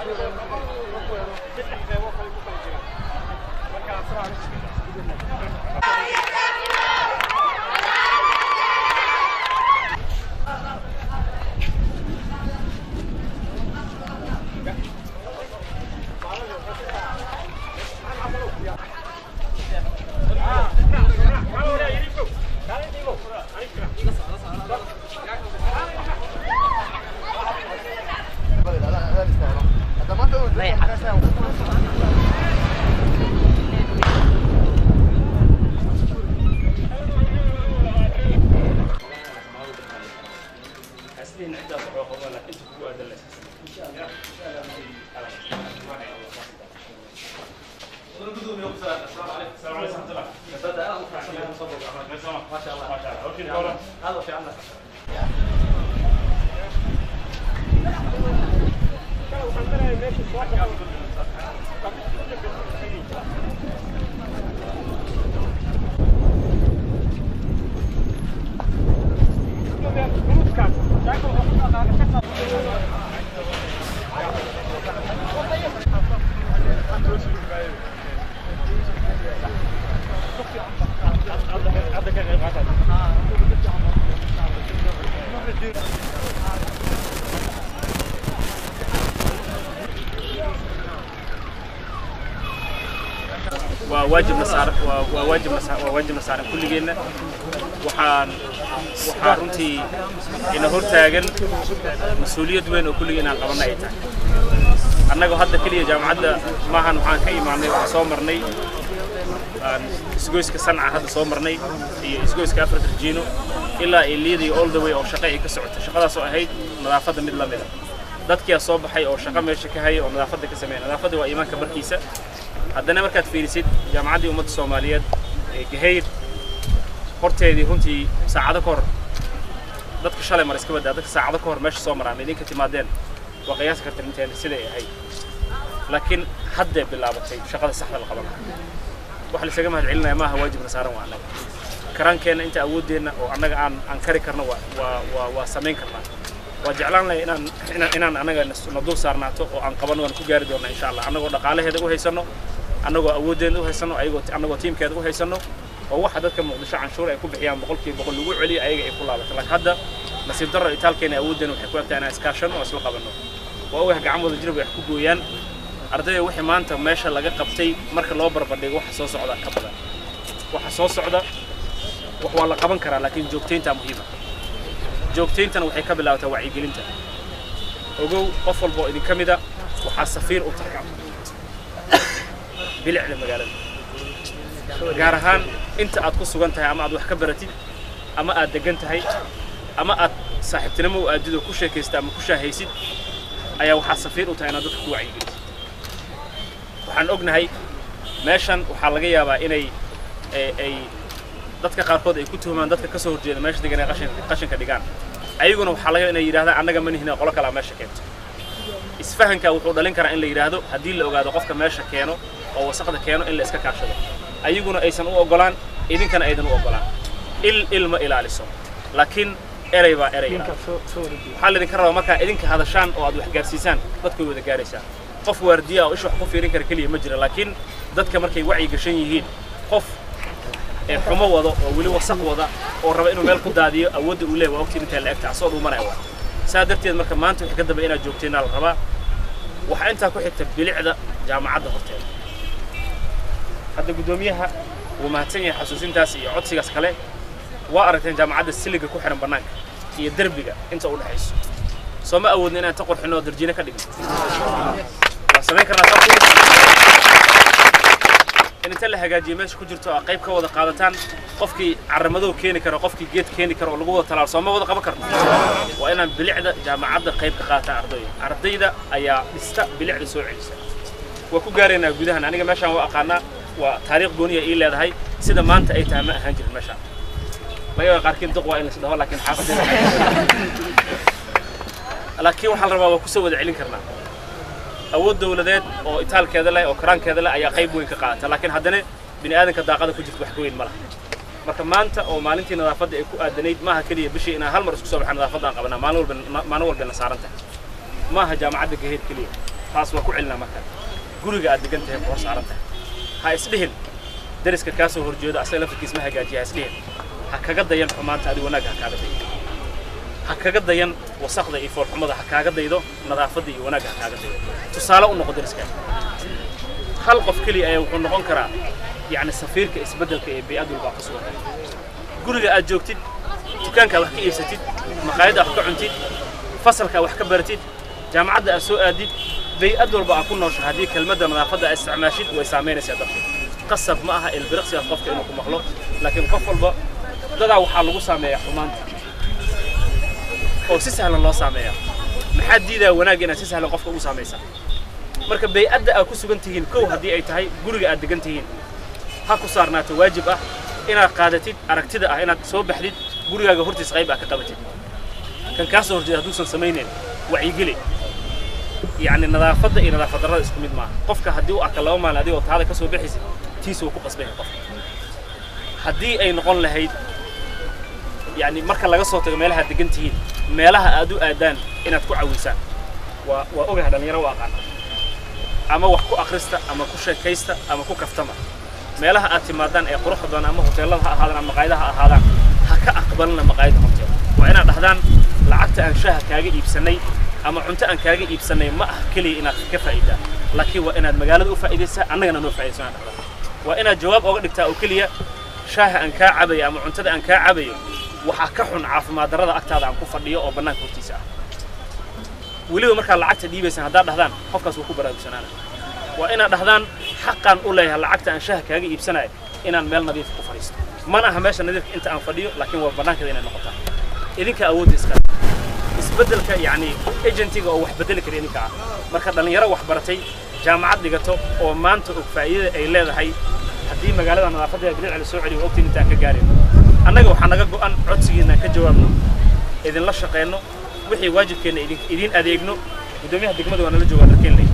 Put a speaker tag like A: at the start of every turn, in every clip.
A: waa waajibna saaran waa waa waajibna saa- waa waajibna saaran kulligeenna waxaan waxaa runtii ina hortaagan mas-uuliyad weyn oo kulligeen aan qabanna ay tahay annagoo hadda keliya jaamacadda maahan waxaan ka imaanay waxaan soo marnay aan isgoyska sanca hadda soo marnay iyo isgoyska afar darjiino ilaa iliyada iyo all the way oo shaqo ay ka socota shaqadaas oo ahayd nadaafadda mid la mida dadkiyaa soo baxay oo shaqo meesha ka haya oo nadaafadda ka sameeya nadaafadda waa iimaanka barkiisa haddana markaad fiirisid jaamacaddii ummadda soomaaliyeed ee gahayr horteedii runtii saacado ka hor dadka shalay mar iska badaa dadka saacado ka hor meesha soo maraan idinka timaadeen waa qiyaasi karta inteen siday ahayd laakiin haddee bilaabatay shaqada saxda la qaban lahaa wax laysaga mahad celinaya maaha waajibna saaran waa annaga karaankeenna inta awooddeenna oo annaga aan aan kari karno waa waa waa waa samayn karnaa waa jeclaan lahay inaan inaan inaan annaga nas- na dul saarnaato oo aan qabanno waan ku gaari doonnaa insha allah annagoo dhaqaalaheeda u haysanno annagoo awooddeeda u haysanno ayagoo annagoo tiimkeeda u haysanno oo waxa dadka muqdisho canshuur ay ku bixiyaan boqolkiiba boqol lagu celiyo ayaga ay ku laabato laakiin hadda nasiib darro itaalkeena awooddeena waxay ku egtahay inaan iskaashanno oo isla qabanno waa ogahay gacan wada jir bay wax ku gooyaan ardayda wixii maanta meesha laga qabtay marka loo barbardhigo waxa soo socda ka badan waxa soo socda wax waa la qaban karaa laakiin joogtayntaa muhiima joogtayntana waxay ka bilaabataa wacyigelinta ogow qof walba oo idinka mida waxaa safiir u tahay bilicda magaalada gaar ahaan inta aad ku sugan tahay ama aad wax ka baratid ama aad degan tahay ama aad saaxiibtinimo u aadid oo ku sheekaysta ama ku shaahaysid ayaa waxaa safiir u tahay inaad dadka ku wacyigelisid waxaan ognahay meeshan waxaa laga yaabaa inay ay- ay dadka qaarkood ay ku tuhumaan dadka ka soo horjeeda meesha degan ee qashin- qashinka dhigaan ayaguna waxaa laga yaabaa inay yidhahdaan annaga ma nihina qolo kalaa meesha keento isfahanka wuxuu dhalin karaa in la yidhaahdo haddii la ogaado qofka meesha keeno oo wasaqda keeno in la iska kaashado ayaguna aysan u ogolaan idinkana aydan u ogolaan il il ma ilaaliso laakiin erey baa erey ilaaliso waxaa laydinka rabaa markaa idinka hadashaan oo aad wax gaarsiisaan dadku way wada gaaraysaa qof waardiya oo ish wax ku fiirin kara keliya ma jira laakiin dadka markay wacyi gashan yihiin qof ee xumo wado oo weli wasaq wada oo raba inuu meel ku daadiyo awoodda uu leeyahay waa ogtiin intaa la egta asoo dhuumanaya waa saa darteed marka maanta wixii ka dambe inaad joogteenaa la rabaa waxaa intaa ku xigta bilicda jaamacadda horteeda hadda guddoomiyaha wuu mahadsan yahay xasuusintaas iyo codsigaas kale waa aragteen jaamacadda siliga ku xihan bannaanka iyo derbiga inta u dhexayso soo ma awoodna inaan ta qurxino oo darjiine ka dhigno waa samayn karnaa sababtu in inta la hagaajiyo meesha ku jirto aa qayb ka wada qaadataan qofkii caramadow keeni karo qofkii geed keeni karo oo lagu wada talaalo soo ma wada qaban karno waa inaan bilicda jaamacadda qayb ka qaataan ardayda ardayda ayaa dhista bilicda soo celisa waa ku gaaraynaa gudahan aniga meeshaan waa aqaanaa waa taariikh gooniya ii leedahay sida maanta ay tahay ma ahaan jirin meeshaan laga yaaba qaarkiin duq waa in laisdhaho laakiin xaafadeeda laakiin waxaa la rabaa waa kusoo wada celin karnaa awood dawladeed oo itaalkeeda leh oo karaankeeda leh ayaa qayb weyn ka qaadata laakiin haddana bini aadanka daaqada ku jirta wax ka weyn ma laha marka maanta oo maalintii nadaafadda ay ku aadanayd maaha keliya bishii inaan hal mar isku soo baxan nadaafadda aan qabanaa maalin walba maalin walba na saaran tahay maaha jaamacadda gaheed keliya taas waa ku celinaa marka guriga aad degan tahay ku hor saaran tahay ha isdhihin dariska kaa soo horjeedo asaga laftirkiis ma hagaajiya ha isdhihin ha kaga dayan xumaanta adi wanaagga ha kaaga dayo ha kaga dayan wasaqda iyo foolxumada ha kaaga daydo nadaafadda iyo wanaagga ha kaaga daydo tusaale u noqo dariskaaga hal qof keliya ayaa wuxuu noqon karaa yacni safiirka isbeddelka ee bay-ad walbaa ku sugan guriga aad joogtid dukaankaa wax ka iibsatid maqaayadda wax ka cuntid fasalkaa wax ka baratid jaamacadda aad soo aadid bay-ad walba aad ku noosho haddii kelmadda nadaafadda aad isticmaashid way saamaynaysaa dadka qasab ma aha ilbiriqsigaas qofka inuu ku maqlo laakiin qof walba dadaa waxaa lagu saameeyaa xumaanta oo si sahlan loo saameeyaa maxaa diidaa wanaag inaad si sahlan qofka ugu saamaysaa marka bay-adda aad ku sugan tihiin kow haddii ay tahay guriga aad degan tihiin ha ku saarnaato waajib ah inaad qaadatid aragtida ah inaad soo baxdid gurigaaga hortiis qayb aad ka qabatid kan kaa soo horjeeda hadduusan samaynayn wacyigeli yacni nadaafadda iyo nadaafad darrada isku mid maaha qofka haddii u arka laba maalin adigoo taada ka soo baxaysid tiisa wuu ku qasbaya qofka haddii ay noqon lahayd yacni marka laga soo tago meelaha aad degan tihiin meelaha aad u aadaan inaad ku cawisaan waa waa ogaha dhallinyaro u aqaana ama wax ku akhrista ama ku sheekaysta ama ku kaftama meelaha aad timaadaan ee quruxda badan ama hoteellada ha ahaadaan ama maqaayadaha ha ahaadaan ha ka aqbalina maqaayadda horteeda waa inaad dhahdaan lacagta aan shaaha kaaga iibsanay ama cunto aan kaaga iibsanay ma aha keliya inaad ka faa'iidaa laakiin waa inaad magaalada u faa'iidaysaa annagana noo faa'iidayso inaad dhahdaan waa inaad jawaab ooga dhigtaa oo keliya shaaha aan kaa cabayo ama cuntada aan kaa cabayo waxaa ka xun caafimaad darrada agtaada aan ku fadhiyo oo bannaanka hortiisa ah weliba markaad lacagta dhiibaysaan haddaad dhahdaan qofkaas wuu ku baraarugsanaana waa inaad dhahdaan xaqaan u leeyahay lacagta aan shaaha kaaga iibsanayo inaan meel nadiifa ku fadhiisto mana aha meesha nadiifka inta aan fadhiyo laakiin waa bannaankeeda inay noqotaa idinka awoodda iska isbeddelka yacni agentiga oo wax beddeli kara idinka ah marka dhallinyaro wax baratay jaamacad dhigato oo maanta og faa'iidada ay leedahay haddii magaalada nadaafadeeda bilicda la soo celiyo ogtiin intaan ka gaarayno annaga waxaa naga go'an codsigiina ka jawaabno idinla shaqayno wixii waajibkeenna idin idin adeegno guddoomiyaha degmada waa nala joogaa dalkeen ley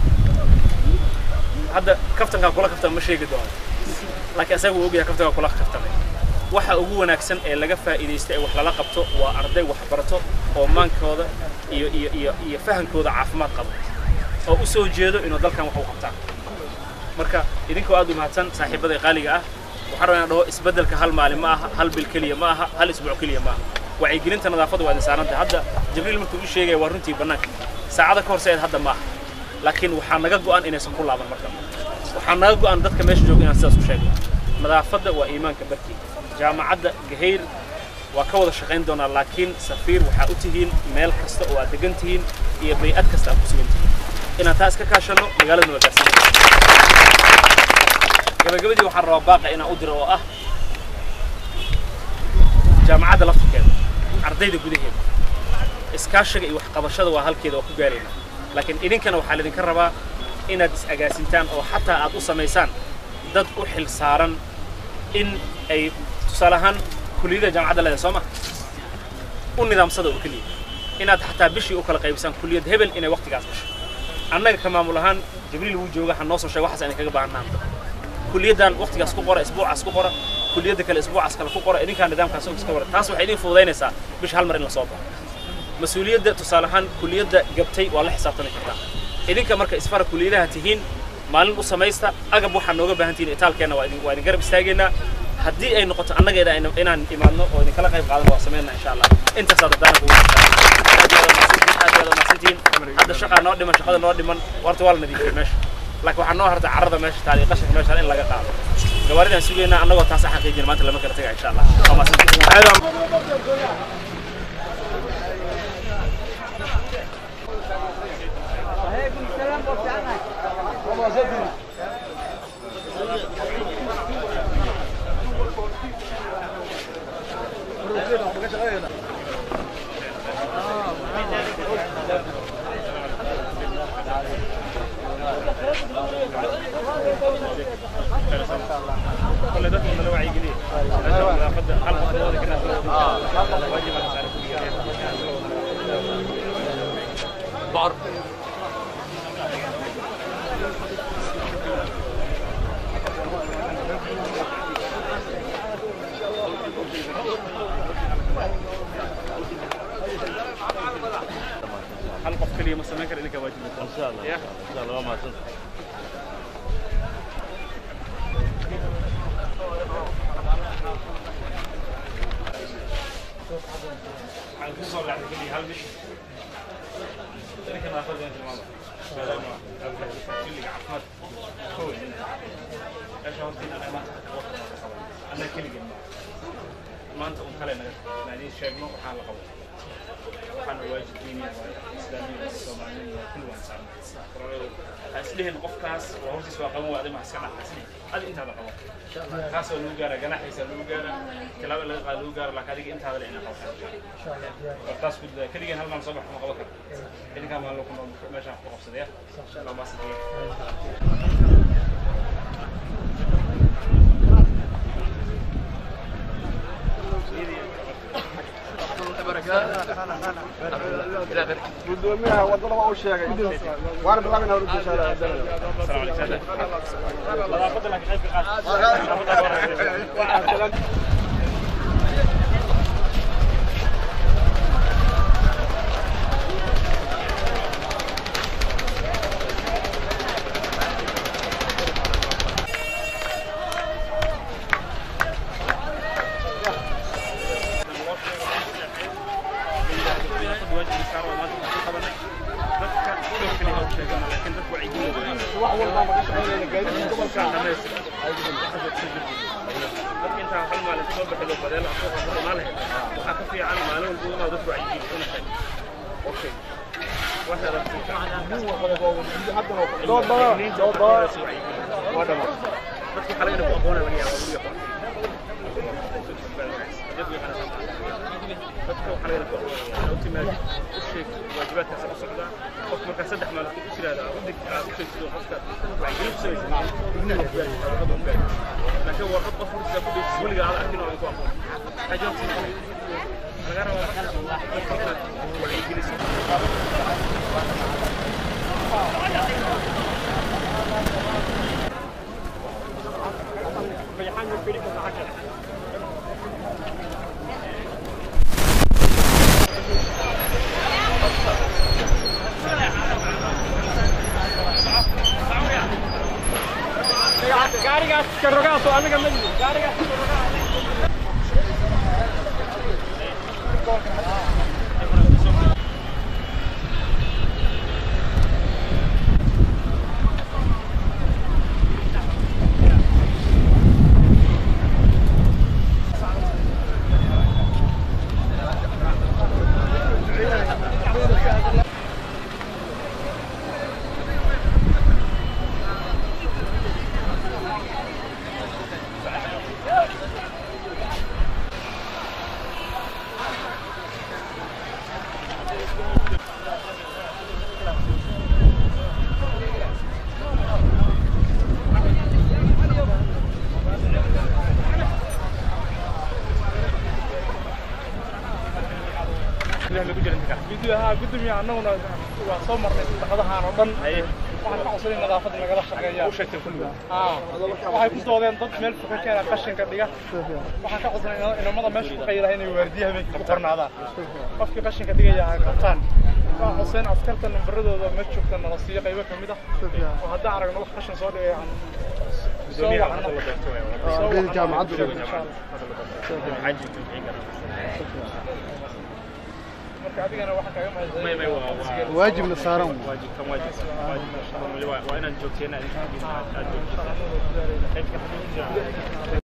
A: hadda kaftankaa kula kaftama ma sheegi doono laakiin asaga wuu ogyahay kaftankaa kula kaftamay waxa ugu wanaagsan ee laga faa'iidaysta ee wax lala qabto waa arday wax barato oo maankooda iyo iyo iyo iyo fahankooda caafimaad qabo oo u soo jeedo inuu dalkan wax u qabtaan marka idinkoo aad u mahadsan saaxiibada qaaliga ah waxaan rabaa inaan dhaho isbeddelka hal maalin ma aha hal bil keliya ma aha hal isbuuc keliya ma aha wacyigelinta nadaafadda waa idin saarantahay hadda jibriil markuu ii sheegaya waa runtii bannaanka saacada ka horseed hadda ma aha laakiin waxaa naga go'an inaysan ku laaban marka waxaa naga go'an dadka meesha jooga inaan sidaas u sheegno nadaafadda waa iimaanka barkii jaamacadda gahayr waa ka wada shaqayn doonaa laakiin safiir waxaa u tihiin meel kasta oo aad degan tihiin iyo bay-ad kasta aad ku sugan tihiin inaan taa iska kaashanno magaaladana waa gaarsiin gabagabadii waxaan rabaa baaqa inaan u diro oo ah jaamacadda laftirkeeda ardayda gudaheeda iskaashiga iyo waxqabashada waa halkeeda waa ku gaarayna laakiin idinkana waxaa laydinka rabaa inaad is-agaasintaan oo xataa aad u samaysaan dad u xil saaran in ay tusaale ahaan kuliyada jaamacadda leedahay soo ma u nidaamsada oo keliya inaad xataa bishii u kala qaybisaan kuliyad hebel inay waqtigaas gasho annaga ka maamul ahaan jibriil wuu jooga ha noo soo sheega waxaas ayna kaga baahanaan kuliyaddan waqtigaas ku qora isbuucaas ku qora kuliyadda kale isbuucaas kale ku qora idinkaa nidaamkaas og iska wara taas waxay idin fududaynaysaa bisha hal mar in la soo baxo mas-uuliyadda tusaale ahaan kuliyadda gabtay waa la xisaabtami kartaa idinka marka isfara kuliyadaha tihiin maalin u samaysta agab waxaa nooga baahan tihiin itaalkeenna waa idin waa idin garab istaageynaa haddii ay noqoto annageeda inaan imaadno oo idinkala qayb qaadano waa sameynaa insha allah intaasaa daddaana kugu aad yaada mahadsantihiin hadda shaqaa noo dhiman shaqada noo dhiman warta waa la nadiifiyey meesha laakiin waxaa noo harta carrada meesha taal iyo qashinka meesha in laga qaado gabaaridaan sugaynaa annagoo taas xaqiijin maanta lama kala taga insha allah waa mahadsantihiin كل ده من الوعي جديد ناخد حلقه فاضيه كده واجب على
B: بعرف
A: حلقه كليه مثلا كان انك واجب
C: شاء الله
A: يا.
C: ان شاء الله ما تنسى
A: waxaan ku soo lacday keliya hal bish ninka nadaafadda inta maada maadaama xilliga caafimaad kow meesha horta inaan maanta annaga keligeen maanta un kale naga naadiin sheegno waxaan la qabo waxaana waajibkeynaya islaamiya soomaaliya waa kulli waan saarnay ha isdhihin qofkaas waa hortiis waa qaban waade maa iska dhaxasni adi intaada qabo kaas oo lagu gaara ganaxiisa lagu gaara tilaabo laga qaado lagu gaara laakiin adiga intaada le inaa qabtaan taas ku daa keligeen hal maalin soo bax kuma qaban karo idinkaa maalin ku nool meeshaan ku qabsadaya laa maasantiye
D: gudoomiyaha wadada waa u sheegay waana bilaabina hor insha
A: السلام عليكم نظافة لك خير في قاعد
D: wax walba ma ka shaqeynayna gaadiidka gobolka
A: dadka intaa hal maalin soo baxdo badeel asoo qabto maalin waxaa ka fiican maalin walba inuu dadku wacyigelin una sheego okay waxa
D: dood badan dood badan
A: waa dhama dadku xalay inay ku aqoona laga yaaba lagu yaqaan dadka waxaa laga ku aqoonaya u timaad u sheeg waajibaadkaas u socdaa qof markaa saddex maalin u tiraahdaa u dig aad u sheegto qofka wacyigelin ku samaysa laakiin waa qof qof hortiisa ku dhigis weliga aad arkin oo aan ku aqoon xajoodsi laga rabaa qofka inaad wacyigeliso
D: gaarigaas karogaaso aniga ma gaarigaas
E: gudaha gudoomiyaha annaguna waa soo marnay saddexdahaan oo dhan waxaan ka codsanay nadaafadda nagala shaqeeya waxay ku doodeen dad meel fuka keena qashinka dhiga waxaan ka codsanay inamada meesha ku qaylaha inay waardiya habeenkii ku qornaadaan qofkii qashinka dhigaya ha qabtaan waa xuseen askarta nambaradooda ma joogta nala siiyo qaybo ka mid ah oo haddaan aragno wax qashin soo dhigay aan soo wacno soo wacno
D: jaamacadda
E: insha Allah. marka adigana waxaan kaaga mahadcelinayaa
D: waajibna saaran
A: واجب كم واجب واجب وإن أنت جوتينا أنت جوتينا